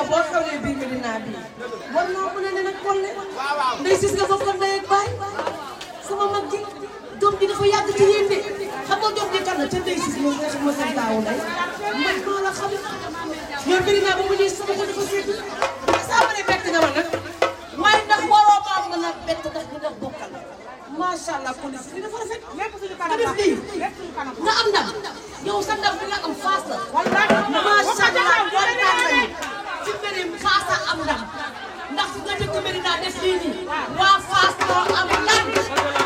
boo xewlee biir Medina bi war naa mën a ne nag Collé ndey sis nga bokkoon ndey ak baay sama mag ji doom ji dafa yàgg ci yéen de xam nga doom ji kan la te ndey sis moom nga xam ma seen taawu ndey man maa la xam ñoom Medina ba mu ñuy sama ko dafa seet saa ma ne bett nga ma nag waaye ndax waroo maa mën a bett ndax ñu nga bokkal macha allah police bi dafa rafet lépp suñu nga kanam def la lii lépp suñu kanam la. nga am ndam yow sa ndam bi nga am faas la wallaahi macha allah kontaan nañu ci mbirim faas a am ndam ndax nga dëkk Medina def lii nii waa faas moo am ndam